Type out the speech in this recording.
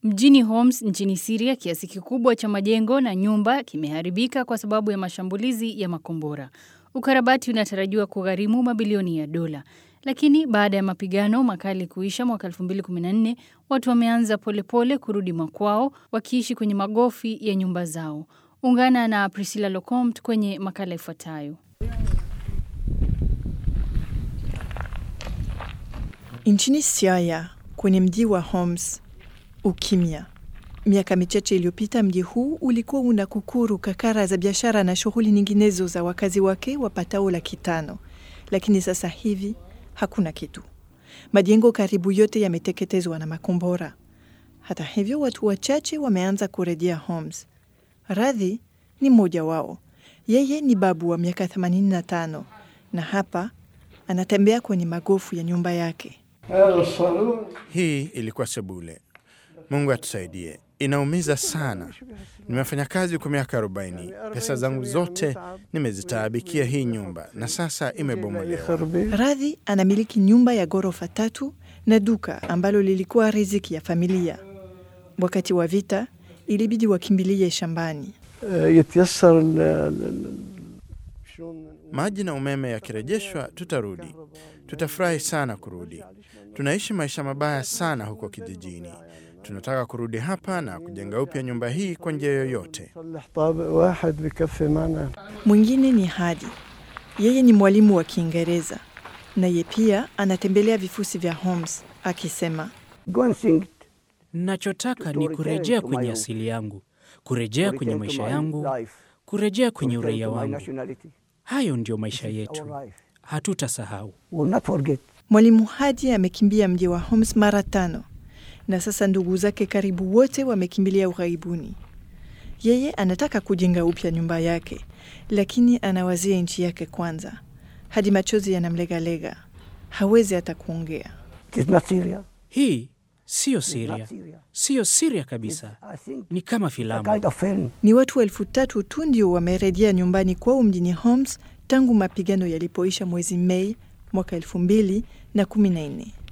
Mjini Homs nchini Syria, kiasi kikubwa cha majengo na nyumba kimeharibika kwa sababu ya mashambulizi ya makombora. Ukarabati unatarajiwa kugharimu mabilioni ya dola. Lakini baada ya mapigano makali kuisha mwaka 2014, watu wameanza polepole kurudi makwao wakiishi kwenye magofi ya nyumba zao. Ungana na Priscilla Locomt kwenye makala ifuatayo. Nchini Syria, kwenye mji wa Homs, ukimya. Miaka michache iliyopita mji huu ulikuwa una kukuru kakara za biashara na shughuli nyinginezo za wakazi wake wapatao laki tano, lakini sasa hivi hakuna kitu. Majengo karibu yote yameteketezwa na makombora. Hata hivyo, watu wachache wameanza kurejea Homs. Radhi ni mmoja wao. Yeye ni babu wa miaka 85 na hapa anatembea kwenye magofu ya nyumba yake. Hii ilikuwa sebule. Mungu atusaidie. Inaumiza sana. Nimefanya kazi kwa miaka 40. Pesa zangu zote nimezitaabikia hii nyumba na sasa imebomolewa. Radhi anamiliki nyumba ya ghorofa tatu na duka ambalo lilikuwa riziki ya familia. Wakati wa vita ilibidi wakimbilie shambani. Maji na umeme yakirejeshwa, tutarudi. Tutafurahi sana kurudi. Tunaishi maisha mabaya sana huko kijijini. Tunataka kurudi hapa na kujenga upya nyumba hii kwa njia yoyote. Mwingine ni Hadi, yeye ni mwalimu wa Kiingereza naye pia anatembelea vifusi vya Homs akisema, Nachotaka ni kurejea kwenye asili yangu, kurejea kwenye maisha yangu, kurejea kwenye uraia wangu. Hayo ndiyo maisha yetu, hatutasahau. mwalimu Hadi amekimbia mji wa Homs mara tano na sasa ndugu zake karibu wote wamekimbilia ughaibuni. Yeye anataka kujenga upya nyumba yake, lakini anawazia nchi yake kwanza. Hadi machozi yanamlegalega, hawezi hata kuongea. Hii siyo Siria, siyo Siria kabisa, ni kama filamu. Ni watu elfu tatu tu ndio wamerejea nyumbani kwao mjini Homs tangu mapigano yalipoisha mwezi Mei mwaka elfu mbili na kumi na nne.